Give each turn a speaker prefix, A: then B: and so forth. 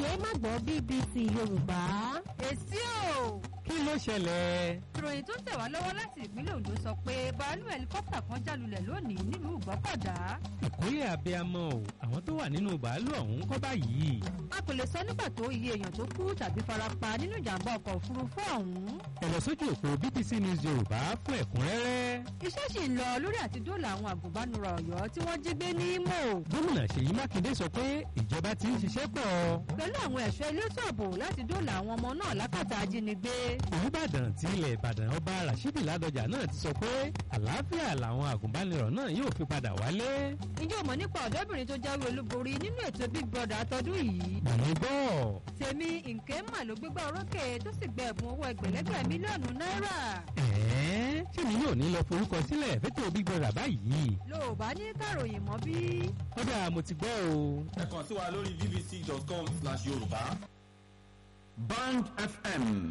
A: ṣe é má gbọ́ BBC Yorùbá.
B: èsì o
C: kí ló ṣẹlẹ̀?
B: ìròyìn tó ń tẹ̀ wá lọ́wọ́ láti ìpínlẹ̀ Ondo sọ pé bàálù ẹlikọ́pítà kan jálulẹ̀ lónìí nílùú Ìgbọ́kọ̀dá
C: ìkórè abiyamọ o àwọn tó wà nínú bàálù ọ̀hún kọ́ báyìí.
B: a kò lè sọ ní pàtó iye èèyàn tó kú tàbí farapa nínú ìjàmbá ọkọ̀ òfurufú ọ̀hún
C: ẹ lọ sójú òpó BBC News Yorùbá fún ẹ̀kúnrẹ́rẹ́.
B: iṣẹ́ sì ń lọ lórí àti dóòlà àwọn àgùnbánirọ̀ Ọ̀yọ́ tí wọ́n jí gbé ní Imo
C: gómìnà Ṣèyí Mákindé sọ pé ìjọba ti ń ṣiṣẹ́ pọ̀.
B: pẹ̀lú àwọn ẹ̀ṣọ́ elétò ààbò láti dóòlà àwọn ọmọ náà lákàtà ajínigbé
C: Olúbàdàn ti ilẹ̀ Ìbàdàn ọba Rashidi Ládọjà náà ti sọ pé àlàáfíà làwọn àgùnbánirọ̀ náà yóò fi padà wálé.
B: ǹjẹ́ o mọ̀ nípa ọ̀dọ́bìnrin tó jáwé olúborí nínú ètò Big Brother àtọdún yìí
C: Bàmí gbọ́.
B: tèmi Nkemma ló gbégbá orókè tó sì gba ẹ̀bùn owó ẹgbẹ̀lẹ́gbẹ̀ mílíọ̀nù náírà
C: ẹ̀ẹ́ ṣé mi yóò ní lọ forúkọ sílẹ̀ fẹ́tò Big Brother báyìí.
B: ló ò bá ní kàròyìn mọ́ bí.
C: kódà mo ti gbọ́ o.
D: ẹ kàn sí wa lórí bbc.com/yorùbá. Band FM